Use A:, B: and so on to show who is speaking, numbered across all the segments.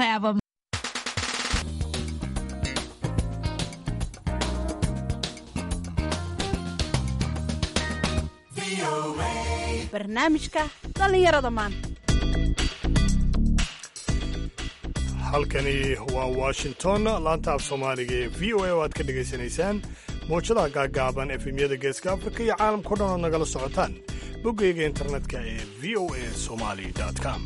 A: have a barnaamijka dhallinyarada maanta
B: halkani waa washington laanta af soomaaliga ee v o a oo aad ka dhegaysanaysaan mowjadaha gaagaaban efemyada geeska afrika iyo caalamkao dhan ood nagala socotaan boggayga internetka ee v o a somali com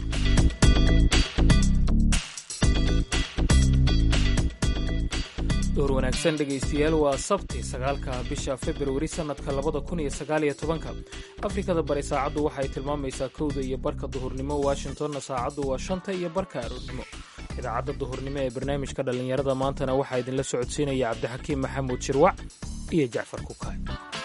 C: door wanaagsan dhegaystayaal waa sabti sagaalka bisha februari sannadka labada kun iyo sagaaliyo tobanka afrikada bari saacaddu waxay tilmaamaysaa kowda iyo barka duhurnimo washingtonna saacaddu waa shanta iyo barka aroornimo idaacadda duhurnimo ee barnaamijka dhallinyarada maantana waxaa idinla socodsiinaya cabdixakiim maxamuud shirwac iyo jacfar kukaay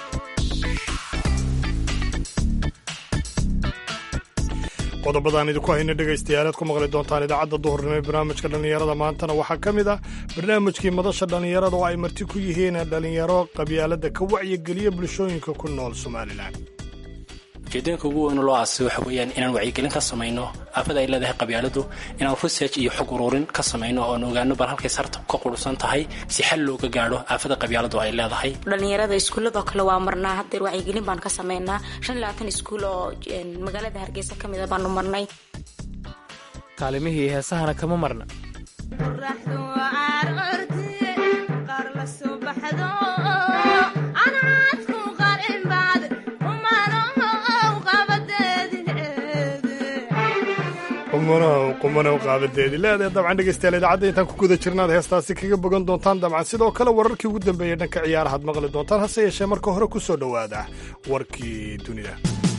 B: qodobadaan idinku hayna dhegaystayaal aad ku maqli doontaan idaacadda duhurnimo ee barnaamijka dhallinyarada maantana waxaa ka mid ah barnaamijkii madasha dhallinyarada oo ay marti ku yihiin dhallinyaro qabyaaladda ka wacyigeliya bulshooyinka ku nool somalilan
D: ujeedooyinka ugu weyn loo aasay waxa weeyaan inaan wacyigelin ka samayno aafada ay leedahay qabyaaladu inaan research iyo xog ururin ka samayno oon ogaano bal halkay sarta ka qurhsan tahay si xal looga gaadho aafada qabyaaladu ay leedahay
E: dhalinyarada iskuuladoo kale waa marnaa hadeer wacyigelin baan ka samaynaa shan iyo labaatan iskuul oo magaalada hargeysa ka mida baanu marnay
C: kaalimihii heesahana kama marna
B: qumanow qaabadeedii leedahay dabcan dhegaystayaal idaacadda intaan ku guda jirnaad heestaasi kaga bogan doontaan dabcan sidoo kale wararkii ugu dambeeyey dhanka ciyaarahaad maqli doontaan hase yeeshee marka hore ku soo dhowaada warkii dunida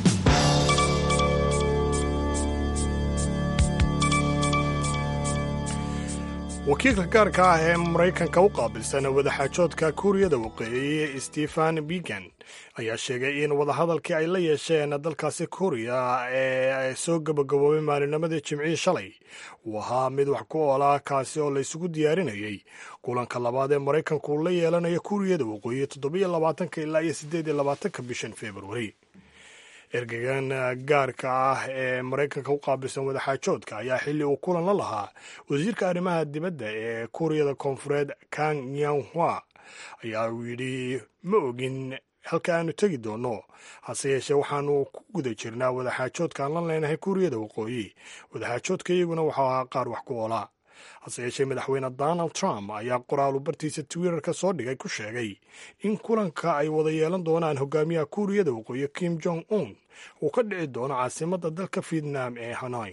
B: wakiilka gaarka ah ee maraykanka u qaabilsan wadaxaajoodka kuuriyada waqooyi stephen bigan ayaa sheegay in wadahadalkii ay la yeesheen dalkaasi kuuriya ee soo gabagaboobay maalinimadii jimcihii shalay uu ahaa mid wax ku oola kaasi oo la isugu diyaarinayay kulanka labaad ee maraykanku uu la yeelanayo kuuriyada waqooyi toddobiyo labaatanka ilaa iyo siddeed iyo labaatanka bishan februari ergegan gaarka ah ee maraykanka u qaabilsan wadaxaajoodka ayaa xilli uu kulan la lahaa wasiirka arrimaha dibadda ee kuuriyada koonfureed kang yanhua ayaa uu yidhi ma ogin halka aanu tegi doonno hase yeeshee waxaanu ku guda jirnaa wadaxaajoodka aan la leenahay kuuriyada waqooyi wadaxaajoodka iyaguna waxau ahaa qaar wax ku oolaa hase yeeshee madaxweyne donald trump ayaa qoraalu bartiisa twitterka soo dhigay ku sheegay in kulanka ay wada yeelan doonaan hogaamiyaha kuuriyada waqooyi kim jong un uu ka dhici doono caasimadda dalka vietnam ee hanoi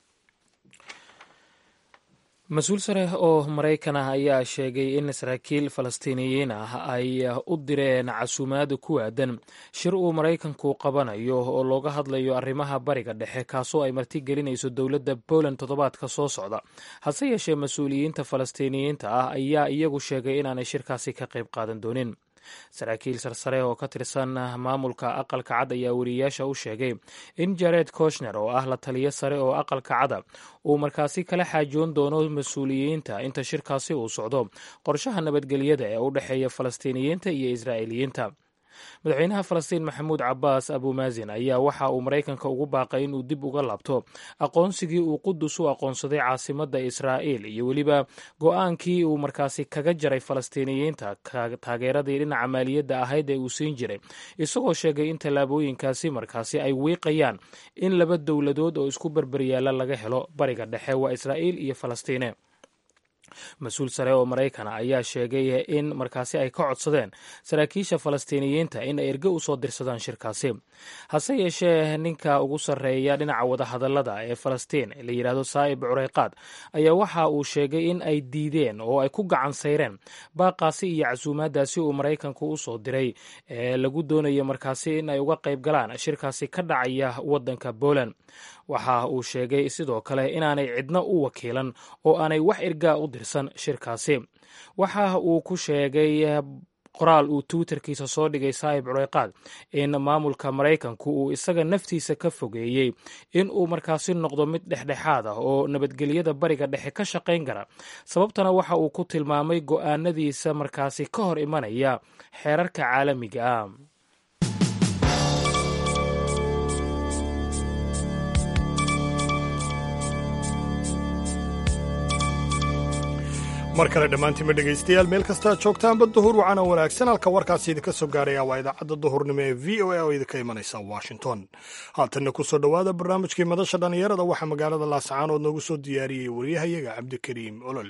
C: mas-uul sare oo maraykan ah ayaa sheegay in saraakiil falastiiniyiin ah ay u direen casuumaad ku aadan shir uu maraykanku qabanayo oo looga hadlayo arrimaha bariga dhexe kaasoo ay martigelinayso dowladda poland toddobaadka soo socda hase yeeshee mas-uuliyiinta falastiiniyiinta ah ayaa iyagu sheegay inaanay shirkaasi ka qayb qaadan doonin saraakiil sarsare oo ka tirsan maamulka aqalka cad ayaa weriyayaasha u sheegay in jared koshner oo ah la taliyo sare oo aqalka cada uu markaasi kala xaajoon doono mas-uuliyiinta inta shirkaasi uu socdo qorshaha nabadgelyada ee u dhexeeya falastiiniyiinta iyo israa'iiliyiinta madaxweynaha falastiin maxamuud cabaas abumaazin ayaa waxa uu maraykanka ugu baaqay inuu dib uga laabto aqoonsigii uu qudus u aqoonsaday caasimadda israa'iil iyo weliba go-aankii uu markaasi kaga jaray falastiiniyiinta taageeradii dhinaca maaliyadda ahayd ee uu siin jiray isagoo sheegay in tallaabooyinkaasi markaasi ay wiiqayaan in laba dowladood oo isku berberyaala laga helo bariga dhexe waa israa'iil iyo falastiine mas-uul sare oo maraykana ayaa sheegay in markaasi ay ka codsadeen saraakiisha falastiiniyiinta in ay erge usoo dirsadaan shirkaasi hase yeeshee ninka ugu sarreeya dhinaca wadahadallada ee falastiin la yidhaahdo saa'ib cureyqaad ayaa waxa uu sheegay in ay diideen oo ay ku gacan sayreen baaqaasi iyo casuumaadaasi uu maraykanku u soo diray ee lagu doonayo markaasi in ay uga qayb galaan shirkaasi ka dhacaya waddanka poland waxa uu sheegay sidoo kale inaanay cidna u wakiilan oo aanay wax ergaa u dirsan shirkaasi waxa uu ku sheegay qoraal uu twitterkiisa soo dhigay saahib cureyqaad in maamulka maraykanku uu isaga naftiisa ka fogeeyey in uu markaasi noqdo mid dhexdhexaad ah oo nabadgelyada bariga dhexe ka shaqayn kara sababtana waxa uu ku tilmaamay go'aanadiisa markaasi ka hor imanaya xeerarka caalamiga ah
B: mar kale dhammaantiinma dhegaystayaal meel kastaa joogtaanba duhur wacana wanaagsan halka warkaasi idinka soo gaaraya waa idaacadda duhurnimo ee v o a oo idinka imanaysa washington haatanna ku soo dhowaada barnaamijkii madasha dhallinyarada waxaa magaalada laascaanood noogu soo diyaariyey waryahayaga cabdikariim olol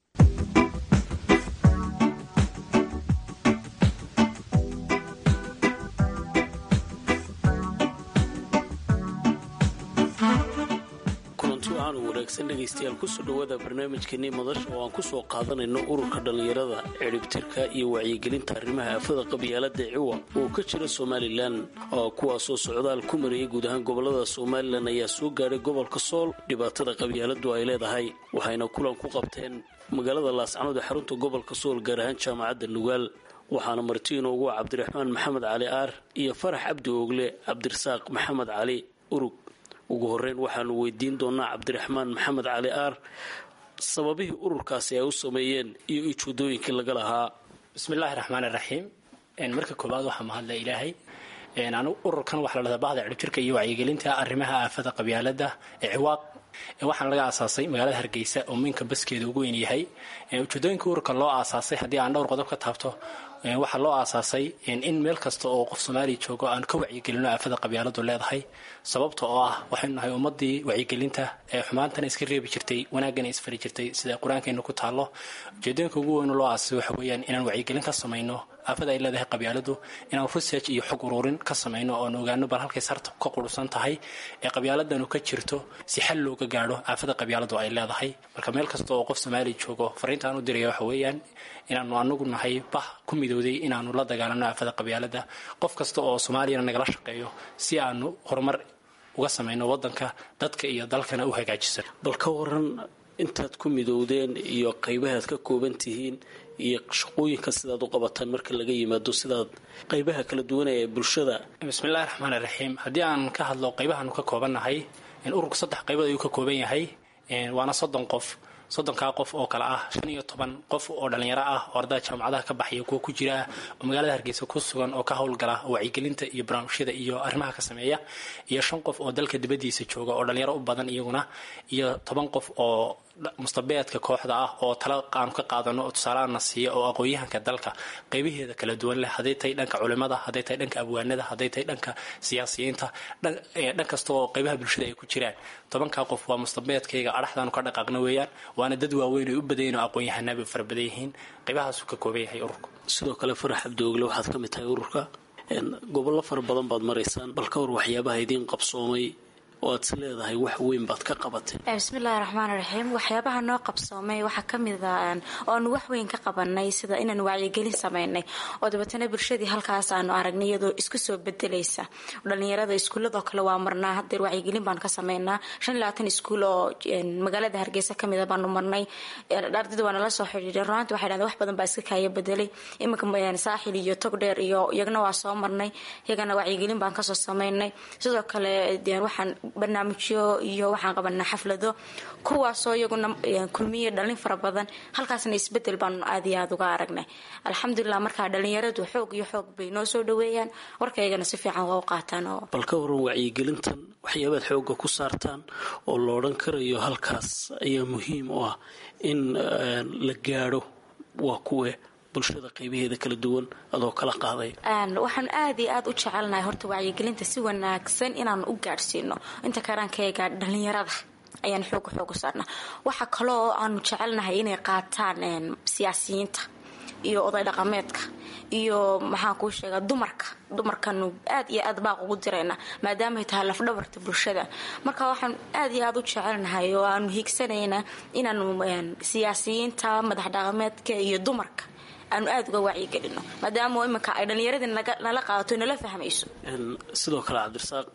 A: wanaagsan dhegaystayaal kusoo dhowaada barnaamijkeenii madasha oo aan kusoo qaadanayno ururka dhallinyarada ciribtirka iyo wacyigelinta arrimaha aafada qabyaalada ciwa oo ka jira somalilan kuwaasoo socdaal ku marayay guud ahaan gobolada somalilan ayaa soo gaadhay gobolka sool dhibaatada qabyaaladu ay leedahay waxayna kulan ku qabteen magaalada laascanood ee xarunta gobolka sool gaar ahaan jaamacadda nugaal waxaana marti inoogu cabdiraxmaan maxamed cali aar iyo farax cabdi oogle cabdirasaaq maxamed cali urug ugu horeyn waxaanu weydiin doonaa cabdiraxmaan maxamed cali aar sababihii ururkaasi ay u sameeyeen iyo ujeedooyinkii laga lahaa
D: bismillaahi raxmaani raxiim marka koowaad waxaa mahadla ilaahay anu ururkan waxaa la dhahdaa bahda ciribjirka iyo wacyigelinta arrimaha aafada qabyaalada ee ciwaaq waxaana laga aasaasay magaalada hargeysa oo minka baskeeda ugu weyn yahay ujeedooyinka ururka loo aasaasay haddii aan dhowr qodob ka taabto waxaa loo aasaasay in meel kasta oo qof soomaaliya joogo aan ka wacyigelino aafada qabyaaladu leedahay sababta oo ah waxaynu nahay ummadii wacyigelinta ee xumaantana iska reebi jirtay wanaagana isfari jirtay sida qur-aankeena ku taallo ujeedooyinka ugu weyn loo aasasay waxa weeyaan inaan wacyigelin ka samayno aafada ay leedahay qabyaaladu inaan research iyo xog ururin ka samayno oon ogaano bal halkay sarta ka qurusan tahay ee qabyaaladanu ka jirto si xal looga gaadho aafada qabyaaladu ay leedahay marka meel kasta oo qof soomaaliya joogo fariinta aan u diraya waxa weeyaan inaanu anagu nahay bah ku midowday inaanu la dagaalano aafada qabyaalada qof kasta oo soomaaliyana nagala shaqeeyo si aanu horumar uga samayno wadanka dadka iyo dalkana u hagaajisan
A: bal ka waran intaad ku midowdeen iyo qaybahaad ka kooban tihiin iyo shaqooyinka sidaad u qabataan marka laga yimaado sidaad qaybaha kala duwanaya ee bulshada
D: bismillahi raxmaani raxiim haddii aan ka hadlo qaybahaanu ka koobannahay ururku saddex qaybood ayuu ka kooban yahay waana soddon qof soddonkaa qof oo kale ah shan iyo toban qof oo dhallinyaro ah oo ardada jaamacadaha ka baxaya kuwa ku jira ah oo magaalada hargeysa ku sugan oo ka howlgala oo wacyigelinta iyo barnaamijyada iyo arrimaha ka sameeya iyo shan qof oo dalka dibadiisa jooga oo dhallinyaro u badan iyaguna iyo toban qof oo mustabeedka kooxda ah oo tala aanu ka qaadano oo tusaalaana siiya oo aqoon-yahanka dalka qaybaheeda kala duwan leh hadday tahay dhanka culimada hadday tahay dhanka abwaanada hadday tahay dhanka siyaasiyiinta dhan kasta oo qaybaha bulshada ay ku jiraan tobankaa qof waa mustabeedkayga adhaxdaanu ka dhaqaaqna weeyaan waana dad waaweyn ay u badayin oo aqoon-yahanaaba fara badan yihiin qaybahaasuu ka kooban yahay ururka
A: sidoo kale farax cabdiogle waxaad ka mid tahay ururka gobollo fara badan baad maraysaan bal ka war waxyaabaha idiin qabsoomay oo aad is leedahay wax weyn baad ka qabatay
E: bismillahi raxmaan raxiim waxyaabaha noo qabsoomay waxaa kamid a oonu wax weyn ka qabanay sida inaan wacyigelin sameynay oo dabeetana bulshadii halkaas aanu aragnay iyadoo isku soo bedelaysa dhalinyarada iskuuladoo kale waa marnaa hadeer wacyigelin baanu ka sameynaa shan iyo labaatan iskuul oo magaalada hargeysa kamida baanu marnay ardayda waa nala soo xidhiiray runaanti waxay dhahdeen wax badan baa iska kaaya bedelay iminka saaxil iyo togdheer iyo iyagana waa soo marnay iyagana wacyigelin baan kasoo sameynay sidoo kale waxaan barnaamijyo iyo waxaan qabanaa xaflado kuwaasoo iyaguna kulmiye dhalin fara badan halkaasna isbedel baanu aad iyo aada uga aragnay alxamdulilah markaa dhalinyaradu xoog iyo xoog bay noo soo dhaweeyaan warkaygana si fiican waa u qaataan oo
A: bal ka waran wacyigelintan waxyaabaad xooga ku saartaan oo la odhan karayo halkaas ayaa muhiim u ah in la gaadho waa kuwe bulshada qaybaheeda kala duwan adoo kala qaaday
E: waxaan aad iyo aad u jecelnahay horta wacyigelinta si wanaagsan inaan u gaadhsiino inta karaankayaga dhalinyarada ayaan xooga xooga saarnaa waxaa kaloo aanu jecelnahay inay qaataan siyaasiyiinta iyo oday dhaqameedka iyo maxaan kuu sheegaa dumarka dumarkanu aad iyo aad baaq ugu dirayna maadaamaay tahay lafdhabarta bulshada marka waxaan aad iyo aad u jecelnahay oo aanu hiigsanaynaa inaanu siyaasiyiinta madax dhaqameedka iyo dumarka aanu aada uga wacyigelino maadaama iminka ay dhallinyaradii nala qaadato nala fahmayso
A: sidoo kale cabdirasaaq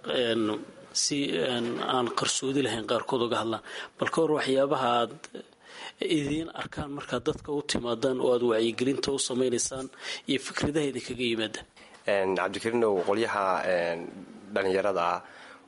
A: si aan qarsoodi lahayn qaarkood uga hadlaan bal ka hor waxyaabaha aad idiin arkaan markaad dadka u timaadaan oo aad wacyigelinta u samaynaysaan iyo fikradaha idinkaga yimaada
F: cabdikariinow qolyaha dhalinyarada ah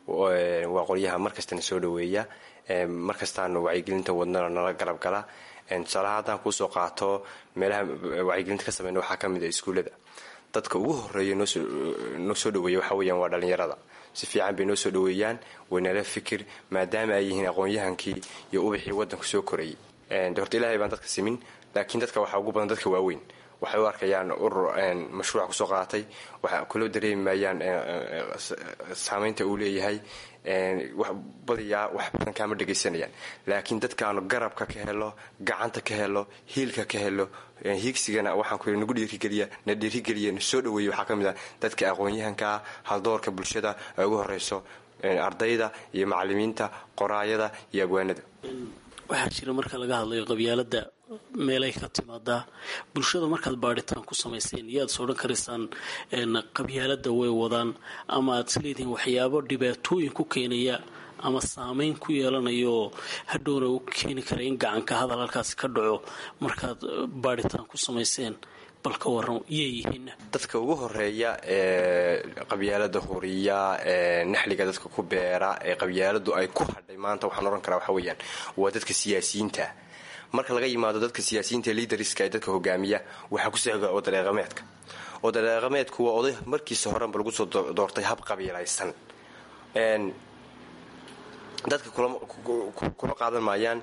F: waa qolyaha markastana soo dhaweeya markastaanu wacyigelinta wadnana nala garab gala tusaalaha haddaan kuusoo qaato meelaha wacyigelinta ka sameyna waxaa ka mid a iskuullada dadka ugu horeeya noo soo dhaweeya waxa weyaan waa dhalinyarada si fiican bay noo soo dhaweeyaan waynala fikir maadaama ay yihiin aqoon-yahankii iyo ubaxii wadanku soo korayay de horta ilaahay baan dadka simin laakiin dadka waxaa ugu badan dadka waaweyn waxay u arkayaan urur mashruuca kusoo qaatay waxa kaloo dareemi maayaan saamaynta uu leeyahay badiyaa wax badan kaama dhegaysanayaan laakiin dadkaanu garabka ka helo gacanta ka helo hiilka ka helo hiigsigana waxaan ku nagu dhiirigeliya na dhiirigeliya na soo dhaweeya waxaa ka mid ah dadka aqoon-yahankaa haldoorka bulshada ay ugu horeyso ardayda iyo macalimiinta qoraayada iyo abwaanada
A: waxaa jira marka laga hadlayo qabyaalada meelay ka timaadaa bulshada markaad baadhitaan ku samayseen yaad is odhan karaysaan qabyaalada way wadaan ama aad isleedihiin waxyaabo dhibaatooyin ku keenaya ama saameyn ku yeelanayo hadhowna u keeni kara in gacanka hadal halkaasi ka dhaco markaad baadhitaan ku samayseen bal ka waran yay yihiin
F: dadka ugu horeeya ee qabyaalada huriya ee naxliga dadka ku beera ee qabyaaladu ay ku hadhay maanta waxaan ohan karaa waxa weeyaan waa dadka siyaasiyiinta marka laga yimaado dadka siyaasiyiinta liidariska ee dadka hogaamiya waxaa ku soo odareeqameedka odareeqameedku waa oday markiisa horenba lagu soo doortay hab qabiilaysan dadka kula qaadan maayaan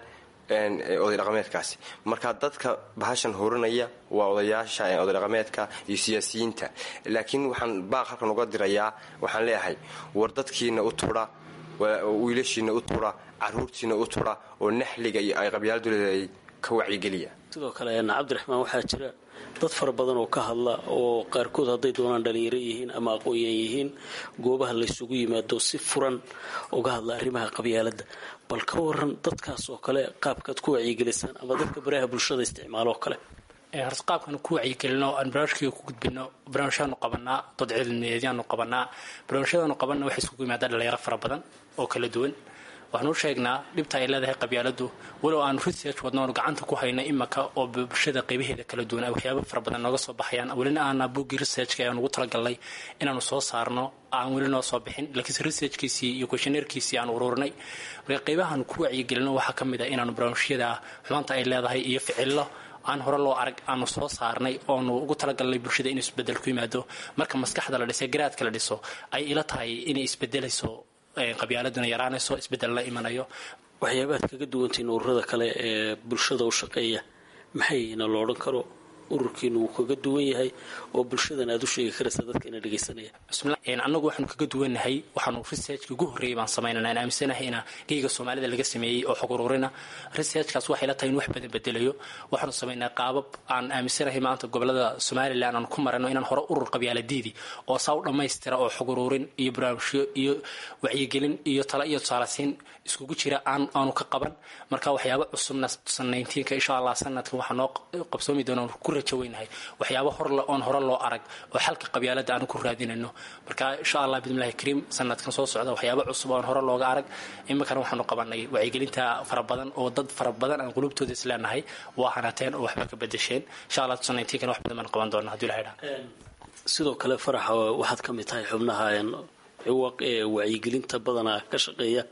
F: oday dhaqameedkaasi marka dadka bahashan horinaya waa odayaasha oday dhaqameedka iyo siyaasiyiinta laakiin waxaan baaq halkan uga dirayaa waxaan leeyahay war dadkiina u tudha wiilashiina u tudha caruurtiina u tudha oo naxliga iyo ay qabyaaladu leedahay ka wacyigeliya
A: sidoo kale cabdiraxmaan waxaa jira dad fara badan oo ka hadla oo qaarkood hadday doonaan dhalinyaro yihiin ama aqoon-yaan yihiin goobaha laysugu yimaado si furan uga hadla arrimaha qabyaalada bal ka waran dadkaas oo kale qaabkaad ku wacyigelisaan ama dadka baraha bulshada isticmaalo oo kale
D: horta qaabkan ku wacyigelino aan barnaamijkayga ku gudbino barnaamijyaanu qabanaa dad cilmiyeedyaanu qabanaa barnaamijyadaanu qabanna waxay isugu yimaadaa dhalinyaro fara badan oo kala duwan waxaanu sheegnaa dhibta ay leedahay qabyaaladu walow aanu research wadno aanu gacanta ku hayna imaka oo bulshada qaybaheeda kala duwan ay waxyaaba fara badan nooga soo baxayaan welina aana buggii researchka aan ugu talagalnay inaanu soo saarno aan weli noo soo bixin laakiinse researchkiisii iyo questioneerkiisii aan ururinay marka qaybahan ku wacyigelino waxaa ka mid ah inaanu barnaamijyada xumaanta ay leedahay iyo ficillo aan hore loo arag aanu soo saarnay oonu ugu talagalnay bulshada inuu isbedel ku yimaado marka maskaxda la dhisay garaadka la dhiso ay ila tahay inay isbedelayso qabyaaladuna yaraanayso isbedel la imanayo
A: waxyaabaad kaga duwantiin ururada kale ee bulshada u shaqeeya maxayna lo odhan karo ururkiinu wuu kaga duwan yahay oo bulshadan aad u sheegi karaysa dadka ina dhegaysanaya
D: annagu waxaanu kaga duwannahay waxaanu researchka ugu horreeyay baan samaynana aan aaminsanahay ina geyga soomaalida laga sameeyey oo xog ururina researchkaas waxay la tahay in wax badan bedelayo waxaanu samaynaa qaabab aan aaminsanahay maanta gobolada somalilan aan ku marano inaan hore urur qabyaaladiidii oo saa u dhammaystira oo xog ururin iyo barnaamijyo iyo wacyigelin iyo tala iyo tusaalasiin iskugu jira aanu ka qaban marka waxyaaba cusubna sannayntiinka insha allah sanadkan waxaa noo qabsoomi doona ku rajaweynahay waxyaaba horle oon hore loo arag oo xalka qabyaalada aanu ku raadinayno marka insha allah bidmillahi kariim sanadkan soo socda waxyaaba cusub oon hore looga arag iminkana waxaanu qabanay wacyigelinta fara badan oo dad fara badan aan qulubtooda isleenahay waa hanateen oo waxba ka bedesheen insha allah sannayntiinkana wax badan baan qaban doona hadii ilaha
A: sidoo kale faraxa waxaad ka mid tahay xubnaha ciwaq ee wacyigelinta badanaa ka shaqeeya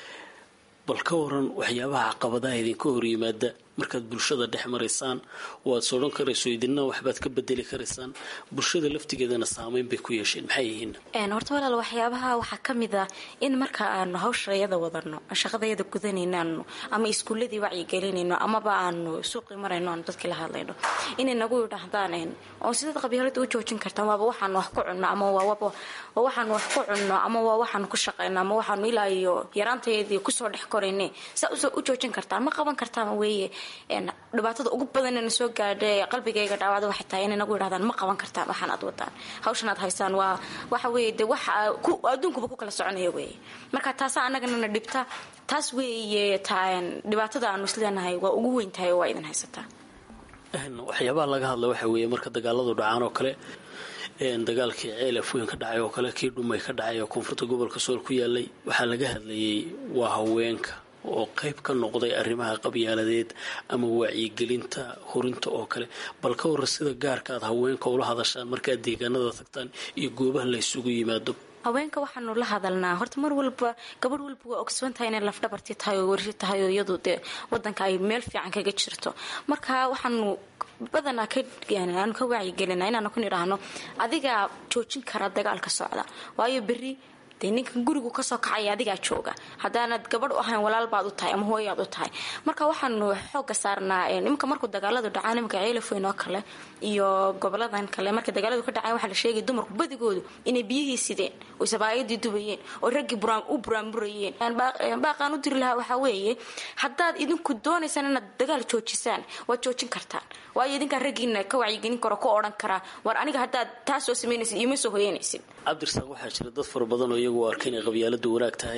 A: bal ka waran waxyaabaha caqabadaha idinka hor yimaada markaad bulshada dhex maraysaan oo aad sodhan karayso idinna waxbaad ka bedeli karaysaan bulshada laftigeedana saameyn bay ku yeesheen maxay yihiin
E: horta walaal waxyaabaha waxaa ka mid ah in marka aanu hawshayada wadano shaqadayada gudanaynaano ama iskuuladii wacyigelinayno amaba aanu suuqii marayno aanu dadkii la hadlayno inay nagu yidhaahdaan oo sidaad qabyaalada u joojin kartaan waaba waxaanu wax ku cunno ama waa waxaanu wax ku cunno ama waa waxaanu ku shaqayno ama waxaanu ilaa iyo yaraanteedii kusoo dhex korayne saa u joojin kartaan ma qaban kartaan weeye dhibaatada ugu badanna soo gaadha qalbigayga dhaawacda waxay tahay inay nagu yidhahdaan ma qaban kartaan waxaan aad wadaan hawshan aad haysaan waa waxa weeye de wax adduunkuba ku kala soconaya weeye marka taasaa annaganana dhibta taas weeye dhibaatada aanu isleenahay waa ugu weyn tahay oo waa idin haysataa
A: waxyaabaha laga hadla waxa weeye marka dagaaladu dhacaan oo kale dagaalkii ceel afweyn ka dhacay oo kale kii dhumay ka dhacay oo koonfurta gobolka sool ku yaalay waxaa laga hadlayay waa haweenka oo qayb ka noqday arrimaha qabyaaladeed ama wacyigelinta hurinta oo kale bal ka warra sida gaarka aad haweenka ula hadashaan markaad deegaanada tagtaan iyo goobaha la ysugu yimaado
E: haweenka waxaanu la hadalnaa horta mar walba gabadh walba waa ogsoon tahay inay lafdhabartii tahay oo wershi tahay oo iyadu dee wadanka ay meel fiican kaga jirto marka waxaanu badanaa aanu ka wacyigelina inaanu ku nidhaahno adigaa joojin kara dagaalka socda waayo berri dee ninkan gurigu kasoo kacaya adigaa jooga haddaanad gabadh u ahayn walaal baad u tahay ama hooyaad u tahay marka waxaanu xooga saarnaa iminka markuu dagaaladu dhacaan iminka ceelafoyn oo kale iyo goboladan kale marka dagaaladu ka dhacaan waxaa la sheegay dumarku badigoodu inay biyihii sideen oy sabaayadii dubayeen oo raggii u buraanburayeen baaqaan u diri lahaa waxaa weeye haddaad idinku doonaysaan inaad dagaal joojisaan waad joojin kartaan waayo idinkaan raggiina ka wacyigelin karo ka odhan karaa war aniga haddaad taa soo samaynaysid ioma soo hoyanaysid
A: cabdirasaaq waxaa jira dad fara badan oo iyagu arka inay qabyaaladu wanaag tahay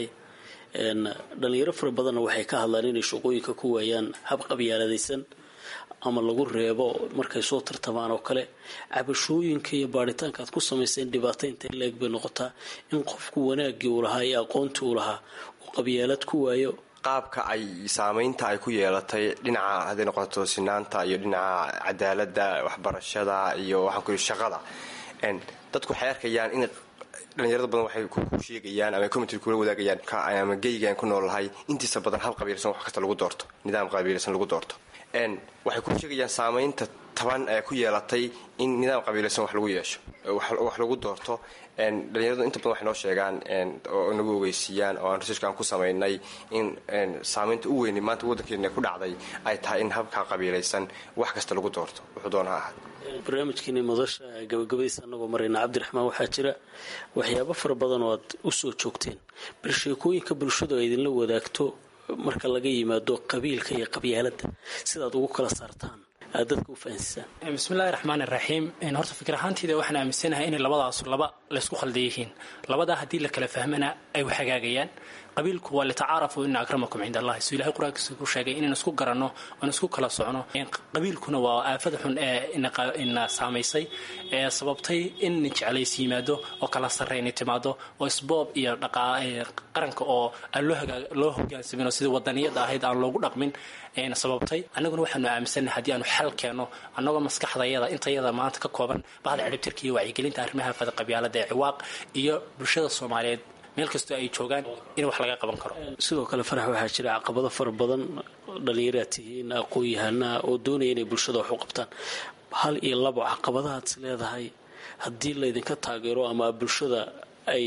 A: dhalinyaro fara badanna waxay ka hadlaan inay shaqooyinka ku waayaan hab qabyaaladaysan ama lagu reebo markay soo tartamaan oo kale cabashooyinka iyo baaritaanka aad ku samayseen dhibaataynta leeg bay noqotaa in qofku wanaaggii uu lahaa iyo aqoontii uu lahaa uu qabyaalad ku waayo
F: qaabka ay saamaynta ay ku yeelatay dhinaca hadday noqoto sinaanta iyo dhinaca cadaalada waxbarashada iyo waxaan ku shaqada dadku waxay arkayaan in dhalinyarada badan waxay ku sheegayaan ama community kula wadaagayaan ama geygaan ku noolahay intiisa badan hab qabiilsan wax kasta lagu doorto nidaam qabiilsan lagu doorto waxay ku sheegayaan saamaynta taban ee ku yeelatay in nidaam qabiilaysan wax lagu yeesho wax lagu doorto dhalinyaradu inta badan waxay noo sheegaan oo nagu ogeysiiyaan oo aan researchka aan ku samaynay in saamaynta u weyni maanta waddankeena ku dhacday ay tahay in habka qabiilaysan wax kasta lagu doorto wuxuu doona ha ahaad
A: barnaamijkeeni madasha gabagabadiisa anagoo marayna cabdiraxmaan waxaa jira waxyaabo fara badan oo aad u soo joogteen bal sheekooyinka bulshadu ay idinla wadaagto marka laga yimaado qabiilka iyo qabyaaladda sidaad ugu kala saartaan aad dadka u fahansisaan
D: bismillahi raxmaan iraxiim horta fikir ahaanteyda waxaan aaminsanahay inay labadaas laba laysku khalda yihiin labadaa haddii la kala fahmana ay waxhagaagayaan qabiilku waa litacaarafu ina akramakum cind allahi suu ilahay qur-aankiisa ku sheegay inaan isku garanno oan isku kala socno qabiilkuna waa aafada xun ee ina saamaysay ee sababtay in jeclays yimaado oo kala sarrayni timaado oo isboob iyo qaranka oo aan loo hogaansamin oo sidii wadaniyada ahayd aan loogu dhaqmin sababtay annaguna waxaanu aaminsannahay haddii aanu xal keenno annagoo maskaxdayada intayada maanta ka kooban bahda ciribtirka iyo wacyigelinta arrimaha fada qabyaalada ee ciwaaq iyo bulshada soomaaliyeed meel kastoo ay joogaan in wax laga qaban karo
A: sidoo kale farax waxaa jira caqabado fara badan dhallinyaraad tihiin aqoon-yahanaha oo doonaya inay bulshada wax u qabtaan hal iyo labo caqabadahaad is leedahay haddii laydinka taageero ama bulshada ay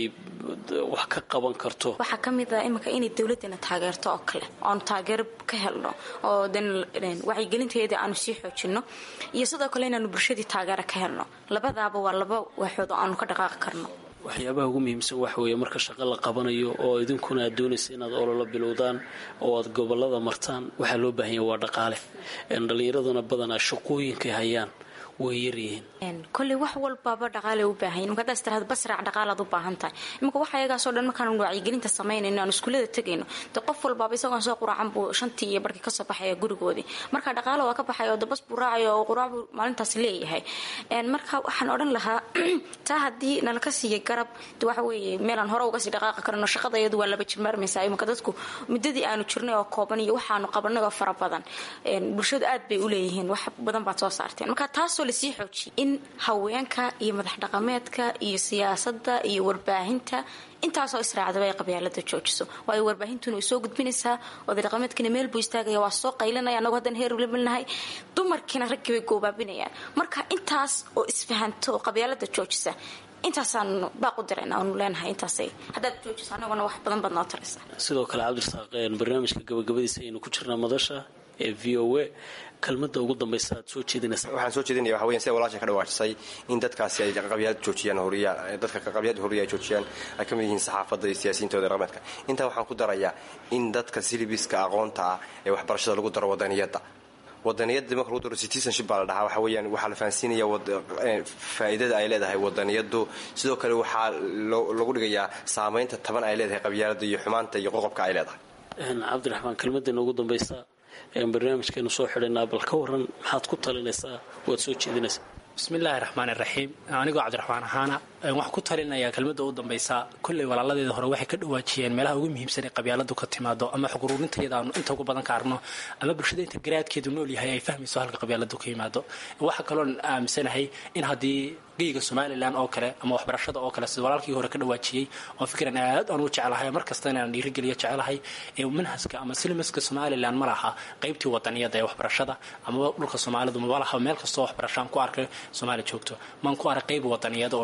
A: wax ka qaban karto
E: waxaa ka mid ah iminka inay dowladana taageerto oo kale oanu taageero ka helno oo dan wacyigelinteeda aanu sii xoojino iyo sidoo kale inaanu bulshadii taageero ka helno labadaaba waa laba waaxood oo aanu ka dhaqaaqi karno
A: waxyaabaha ugu muhiimsan waxa weeye marka shaqo la qabanayo oo idinkuna aad doonaysa inaad ololo bilowdaan oo aad gobolada martaan waxaa loo baahanya waa dhaqaale dhallinyaraduna badanaa shaqooyinkay hayaan way yaryihiin
E: kolley wax walbaaba dhaqaale u baahanya imaka hadaas tiraada basraac dhaqaalaad u baahan tahay iminka waxa ayagaasoo dhan markaanu wacyigelinta samaynayno aan iskuullada tegayno dee qof walbaaba isagoon soo quraacan buu shantii iyo barkii kasoo baxaya gurigoodii marka dhaqaale waa ka baxaya oo dabas buu raacaya oo quraac buu maalintaas leeyahay marka waxaan odhan lahaa taa haddii nalaka siiyay garab de waxa weeye meelaan hore uga sii dhaqaaqi karno shaqada iyadu waa laba jimaarmaysaa iminka dadku muddadii aanu jirnay oo kooban iyo waxaanu qabanay oo fara badan bulshadu aad bay u leeyihiin wax badan baad soo saarteen marka taasoo lasii xoojiye in haweenka iyo madax dhaqameedka iyo siyaasadda iyo warbaahinta intaasoo israacdaba ay qabyaalada joojiso waayo warbaahintuna way soo gudbinaysaa oday dhaqameedkiina meel buu istaagaya waa soo qaylinaya annagu haddaan heer lebilnahay dumarkiina raggii bay goobaabinayaan marka intaas oo isfahanto oo qabyaalada joojisa intaasaanu baaqu dirayna aanu leenahay intaasay haddaad joojiso annaguna wax badan baad noo taraysaa
A: sidoo kale cabdirasaaq barnaamijka gabagabadiisa aynu ku jirnaa madasha ee v o a kelmada ugu dambaysa aad soo jeedinaysaa
F: waxaan soo jeedinaya waxa weyan sida walaasha ka dhawaajisay in dadkaasi ay qabyaalad joojiyaan horiya dadka qabyaalada horiya ay joojiyaan ay ka mid yihiin saxaafadda iyo siyaasiyiintooda dhaqameedka intaa waxaan ku darayaa in dadka silibiska aqoonta ah ee waxbarashada lagu daro wadaniyadda wadaniyadda marka lagu daro citizenship baa la dhahaa waxa weeyaan waxaa la fahansiinaya faa'iidada ay leedahay wadaniyaddu sidoo kale waxaa lagu dhigayaa saamaynta taban ay leedahay qabyaaladda iyo xumaanta iyo qoqobka ay leedahay
A: cabdiraxmaan kelmaddeena ugu dambaysa barnaamijkeenu soo xidhaynaa bal ka waran maxaad ku talinaysaa waad soo jeedinaysaa
D: bismillaahi raxmaan iraxiim anigoo cabdiraxmaan ahaana waxaan ku talinayaa kelmadda ugu dambaysa kolley walaaladeeda hore waxay ka dhawaajiyeen meelaha ugu muhiimsan ee qabyaaladu ka timaado ama xuquruurintayada aanu inta ugu badan ka arno ama bulshada inta garaadkeedu nool yahay ay fahmayso halka qabyaaladu ka yimaado waxaa kaloon aaminsanahay in haddii geyga somalilan oo kale ama waxbarashada oo kale sida walaalkii hore ka dhawaajiyey oo fikran aad aan u jeclahay mar kasta inaan dhiirigeliyo jecelahay ee manhaska ama silmaska somalilan ma laha qaybtii wadaniyada ee waxbarashada amaba dhulka soomaalidu maba laha meel kastoo waxbarashaan ku arkay soomaaliya joogto maan ku arag qayb wadaniyada oo lagu dhigayo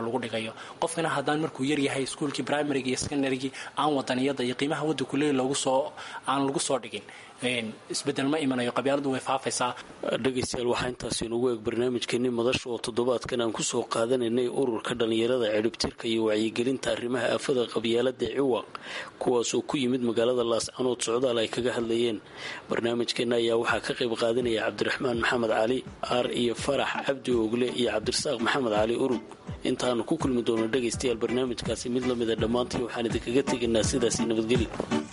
D: ilaaliyo qofkana haddaan markuu yaryahay iskuulkii primaryga iyo secondarygii aan wadaniyada iyo qiimaha waddanku leey loogu soo aan lagu soo dhigin isbedel ma imanayo qabyaaladu way faafaysaa
A: dhegaystayaal waxaa intaas inugu eeg barnaamijkeenii madasha oo toddobaadkan aan kusoo qaadanaynay ururka dhallinyarada cidhibtirka iyo wacyigelinta arrimaha aafada qabyaalada ciwaq kuwaasoo ku yimid magaalada laascanood socdaal ay kaga hadlayeen barnaamijkeena ayaa waxaa ka qayb qaadanaya cabdiraxmaan maxamed cali aar iyo farax cabdi ogle iyo cabdirasaaq maxamed cali urug intaanu ku kulmi doono dhegaystayaal barnaamijkaasi mid lamida dhammaantii waxaan idinkaga tegaynaa sidaasi nabadgeli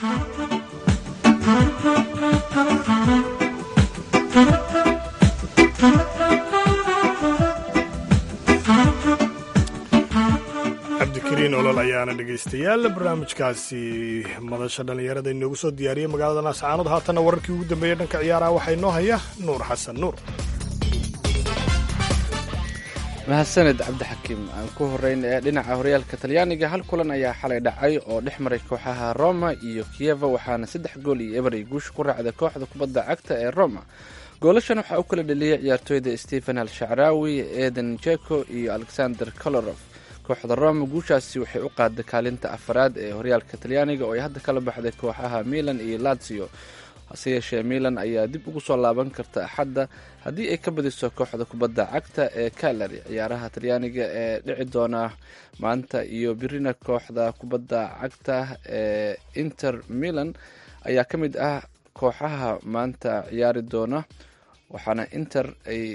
B: cabdikariin olol ayaana dhegaystayaal barnaamijkaasi madasha dhallinyarada inoogu soo diyaariyey magaalada laascaanood haatanna wararkii ugu dambeeyey dhanka ciyaaraha waxaa inoo haya nuur xasan nuur
G: mahadsaned cabdixakiim aan ku horeyn ee dhinaca horyaalka talyaaniga hal kulan ayaa xalay dhacay oo dhex maray kooxaha roma iyo kiyeva waxaana saddex gool iyo eber ay guusha ku raacday kooxda kubadda cagta ee roma goolashan waxaa u kala dheliyey ciyaartooyda stephen al-shacraawi eden jeko iyo alexander kolorof kooxda roma guushaasi waxay u qaaday kaalinta afaraad ee horyaalka talyaaniga oo ay hadda kala baxday kooxaha milan iyo lazio hase yeeshee milan ayaa dib ugu soo laaban karta axadda haddii ay ka badiso kooxda kubadda cagta ee kalari ciyaaraha talyaaniga ee dhici doona maanta iyo birina kooxda kubadda cagta ee inter milan ayaa ka mid ah kooxaha maanta ciyaari doona waxaana inter ay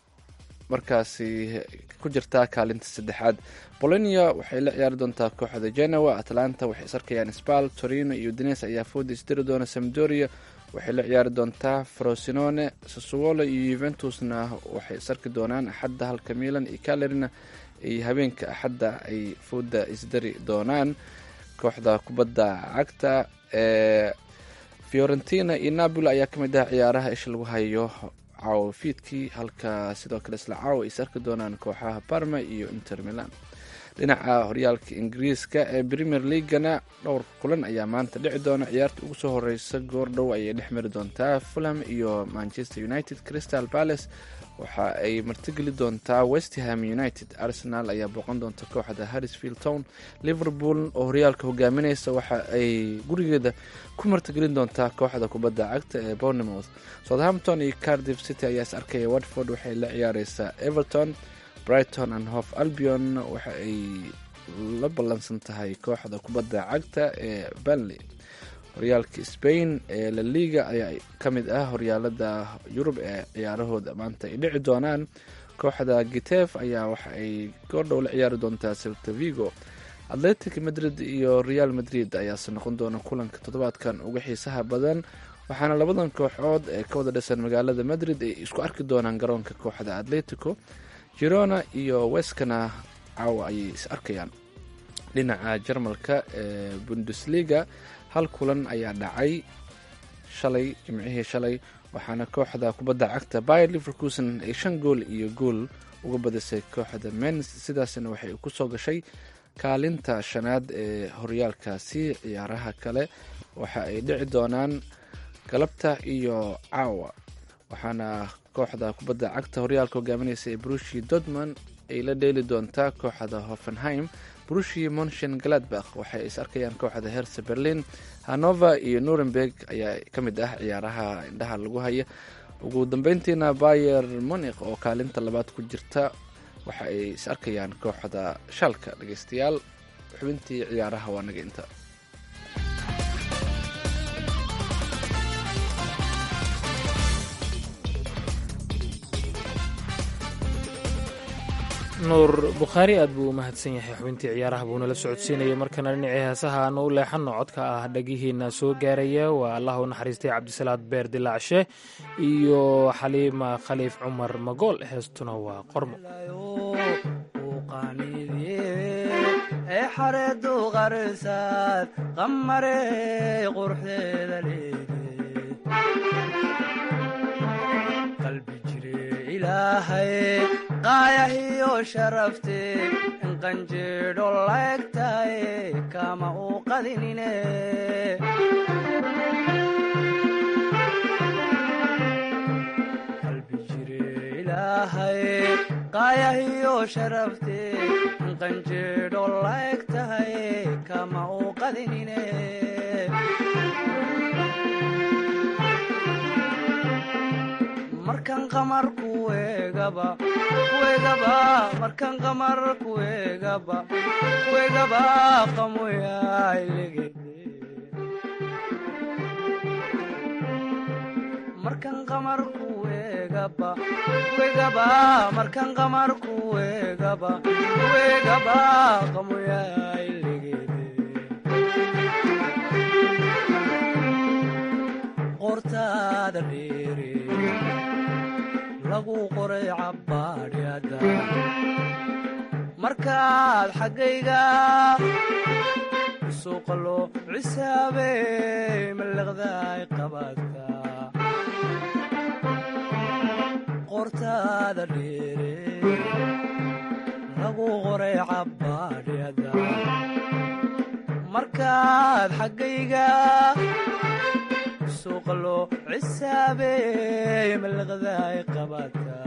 G: markaasi ku jirtaa kaalinta saddexaad bolonia waxay la ciyaari doontaa kooxda genoa atlanta waxay isarkayaan spal torino iyo dines ayaa fooda isdiri doona samdoria waxay la ciyaari doontaa frosinone sassuolo iyo yuventusna waxay isarki doonaan axadda halka milan iyo calerina ay habeenka axadda ay fooda isdari doonaan kooxda kubadda cagta ee fiorentina iyo napoli ayaa ka mid ah ciyaaraha isha lagu hayo caawo fiidkii halka sidoo kale isla caawo ay isarki doonaan kooxaha parma iyo inter milan dhinaca horyaalka ingiriiska ee premier leagana dhowr kulan ayaa maanta dhici doona ciyaarta ugu soo horeysa goordhow ayay dhex mari doontaa fulham iyo manchester united crystal palace waxa ay martigeli doontaa westham united arsenal ayaa booqan doonta kooxda harrisfield town liverpool oo horyaalka hogaamineysa waxa ay gurigeeda ku martigelin doontaa kooxda kubadda cagta ee bournemouth southampton iyo cardiff city ayaa is arkaya watford waxay la ciyaareysaa everton brighton and hof albion waxa ay la ballansan tahay kooxda kubadda cagta ee banley horyaalka spain ee la liga ayaa ka mid ah horyaalada yurub ee ciyaarahooda maanta ay dhici doonaan kooxda gitef ayaa waxa ay goordhow la ciyaari doontaa selta vigo atletic madrid iyo real madrid ayaase noqon doona kulanka toddobaadkan uga xiisaha badan waxaana labadan kooxood ee ka wada dhisan magaalada madrid ay isku arki doonaan garoonka kooxda atletico girona iyo weskana caawa ayay is arkayaan dhinaca jarmalka ee bundesliga hal kulan ayaa dhacay shalay jimcihii shalay waxaana kooxda kubadda cagta bayer liverkusen ay shan gool iyo gool uga badisay kooxda mens sidaasna waxay kusoo gashay kaalinta shanaad ee horyaalkaasi ciyaaraha kale waxa ay dhici doonaan galabta iyo caawa waxaana kooxda kubadda cagta horyaalka hogaamineysa ee brushi dortmund ay la dheeli doontaa kooxda hoffenheim brushi monshen galadbakh waxay is arkayaan kooxda herse berlin hanover iyo nuremberg ayaa ka mid ah ciyaaraha indhaha lagu haya ugu dambeyntiina bayer monik oo kaalinta labaad ku jirta waxa ay is arkayaan kooxda shaalka dhegeystayaal xubintii ciyaaraha waa naga inta
C: nuur bukhaari aad buu u mahadsan yahay xubintii ciyaaraha buu nala socodsiinayay markana dhinacii heesaha aanu u leexanno codka ah dhagihiina soo gaaraya waa allah u naxariistay cabdisalaad beer dilaacshe iyo xaliima khaliif cumar magool heestuna waa qormo
H: ee xareedu qarsaad qamare quruxdeeda leedeqalbi jire ilaahay qaayahiyo sharafte in qanjeedho laegtaye kama u qadinine qalbi jire ilaahay qaayahiyo sharafte in inqanjeedho laeg tahay kama uu qadinine markan qamar kuegaba kuegaba markan qamar kuegaba kuegaba qamoyailegede markan qamar kuegaba kuegaba markan qamar kuegaba kuegaba qamoyailegede qortaada dheere lagu qoray cabbaadhyada markaad xaggayga suuqa loo cisaabey mallaqdaay qabaadka qortaada dheere lagu qoray cabbaadhyada markaad xaggayga suuqa loo cisaabey mallaqdaay qabaadka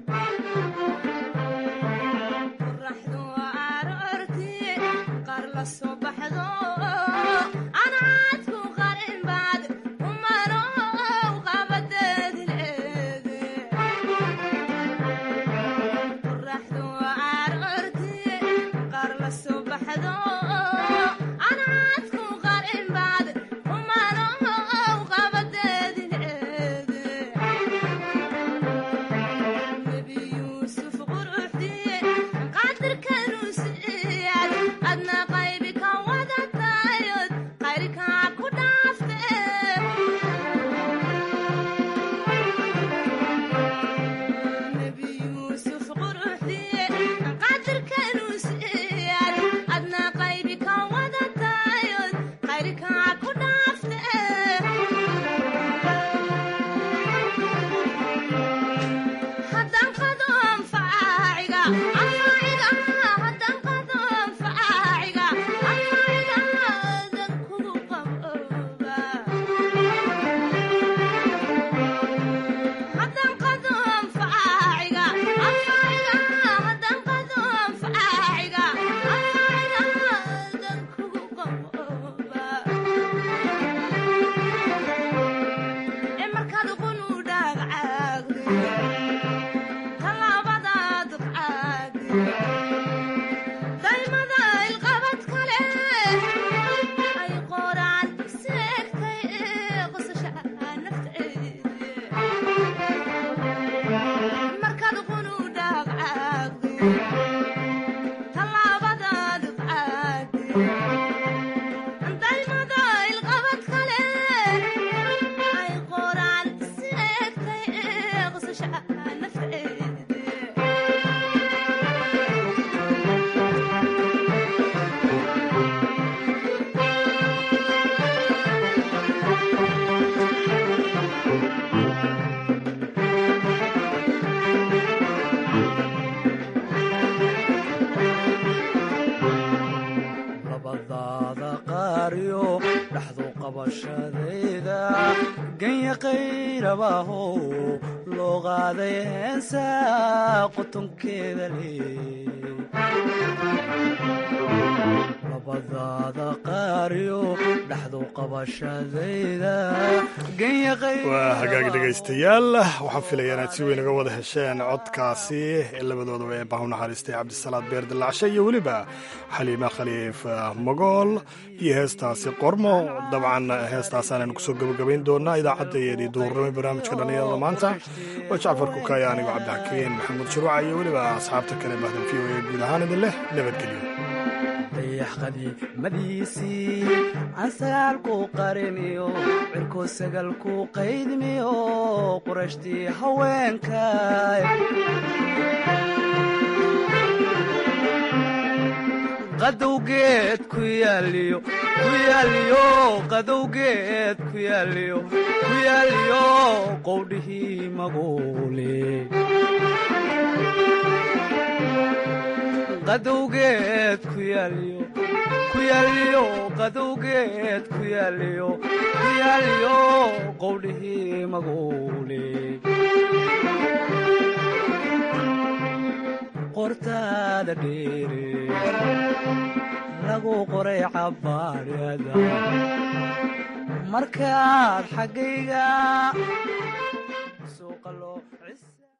I: qoraxdu aroortii qaar la soo baxdo anaadku qarin baad umarow qabadeedi leede qoraxdu aroortii qaar la soo baxdo anaadku qarin baad umarow qabadeedi leede nebi yuusuf quruxdii qadirkanuu siiyad adna qaybi ka wadatayod qayrkaa ku dhaafte nebi yuusuf quruxdii qadirkanuu siiyad adna qaybi ka wadatayod qayrkaa ku dhaafte haddaan qado anfaaciga anfaaciga haddaan qado anfaaciga anfaaciga dan kugu qabooba haddaan qado anfaaciga anfaaciga haddaan qado anfaaciga anfaaciga dan kugu qabooba ee markaad qunu dhaagcaagde tallaabadaad qaade daymada ilqabad kale ay qoraan seegtay ee qosasha nafteede markaad qunu dhaagcaagde tallaabadaad qaade daymada ilqabad kale ay qoraan seegtay ee qosasha nafteede
H: labadaada qaariyo dhaxdu qabashadayda ganya qayrabahow loo qaaday heensa qotonkeeda lee labadaada qaariyo dhaxdu qabashadayda ganya
B: waa hagaag dhegaystayaal waxaan filayaa inaad si weyn uga wada hesheen codkaasi ee labadoodaba ee bahu naxariistay cabdisalaad beer dillacshe iyo weliba xaliima khaliif magool iyo heestaasi qormo dabcan heestaasaanaynu kusoo gabagabayn doonaa idaacaddaeedii duurnimo barnaamijka dhallinyarada maanta waa jacfar kukaya anigo cabdixakiin maxamuud shuruuca iyo weliba asxaabta kale bahdan v o e guud ahaan idin leh nabadgelyo
H: dayax qadiimadiisii ansaalku qariniyo cirko sagalku qaydmiyo qurashtii haweenkay qadowgeed ku yaaliyo ku yaaliyo qadowgeed ku yaaliyo ku yaaliyo qowdhihii maguule qadowgeed ku yaaliyo ku yaaliyo qadowgeed ku yaaliyo ku yaaliyo qowdhihii maguule qortaada dheere lagu qoray cabaariyada markaad xaggayga